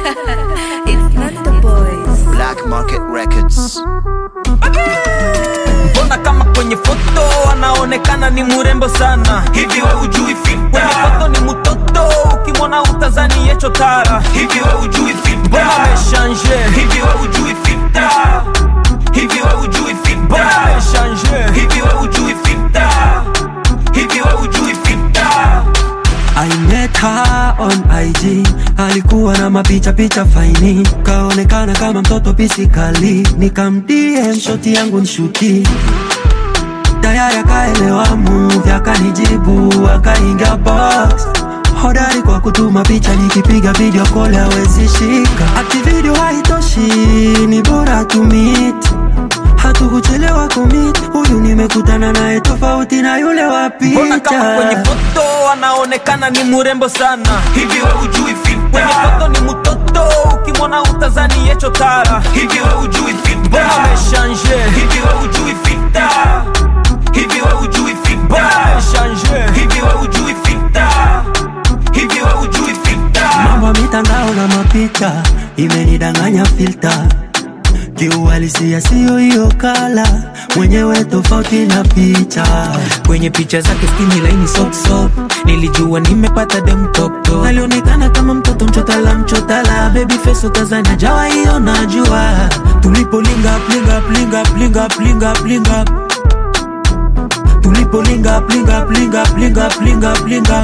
it's not the boys. Black Market Records. mbona kama kwenye foto anaonekana ni murembo sana hivi we ujui filter kwenye foto ni mutoto ukimwona utazani yecho tara hivi we ujui filter mbona ameshanje hivi we ujui filter hivi we ujui filter mbona ameshanje hivi we ujui filter hivi we ujui filter I met her on IG, alikuwa na mapicha picha faini, kaonekana kama mtoto pisikali, nikamdm shoti yangu nshuti tayari akaelewa move, akanijibu akaingia box hodari kwa kutuma picha, nikipiga video call hawezi shika, ati video haitoshi, ni bora tu meet hatukuchelewa kumit, huyu nimekutana naye tofauti na yule wa mbona kama kwenye picha. foto anaonekana ni murembo sana hivi we ujui filter kwenye foto ni mutoto ukimwona utazani yecho tara hivi we ujui filter mbona ameshanje hivi we ujui filter hivi we ujui filter mbona ameshanje hivi we ujui filter hivi we ujui filter mambo ya mitandao na mapicha imenidanganya filta kiuhalisia siyo hiyo kala mwenyewe tofauti na picha kwenye picha zake skini laini sopsop nilijua nimepata dem toptop alionekana kama mtoto mchotala mchotala baby face utazania jawa hiyo najua tulipolinga plinga plinga plinga plinga plinga tulipolinga plinga plinga plinga plinga plinga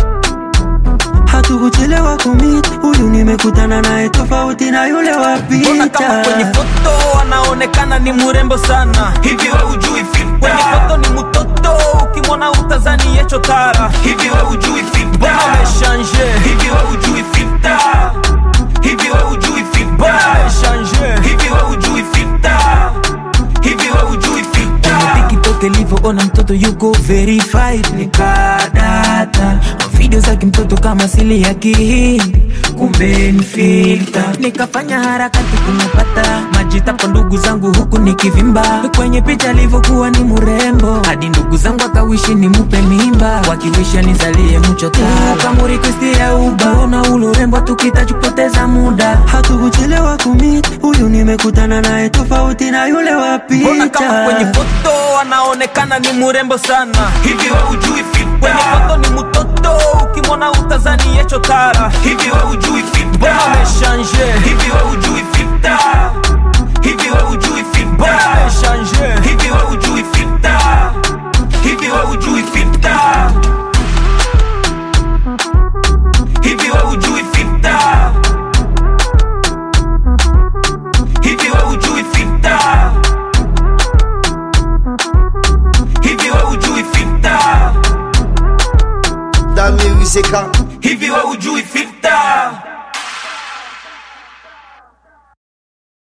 hatukuchelewa kumit huyu nimekutana naye tofauti na yule wa mbona kama kwenye picha foto anaonekana ni murembo sana hivi we ujui filter kwenye foto ni mutoto ukimwona utazani yecho tara hivi we ujui filter mbona ameshanje hivi we ujui filter hivi we ujui filter mbona ameshanje hivi we ujui filter hivi we ujui filter tiktok ilivyoona mtoto yuko verified nikadata video zake mtoto kama sili ya kihindi kumbe ni filter nikafanya harakati kumepata majita kwa ndugu zangu huku nikivimba kwenye picha alivyokuwa ni murembo hadi ndugu zangu akawishi ni mupe mimba wakiwisha nizalie mchota kamuri kristi ya ubaona ulurembo tukitajupoteza muda hatukuchelewa kumit huyu nimekutana naye tofauti na yule wa mbona kama kwenye picha foto anaonekana ni murembo sana hivi we ujui filter kwenye foto ni mutoto ukimwona utazani yecho tara hivi we ujui filter mbona ameshanje hivi we ujui filter hivi we ujui filter mbona ameshanje hivi we ujui filter hivi we ujui filter hivi we ujui filter hivi we ujui filter hivi we ujui filter The music. hivi we ujui filter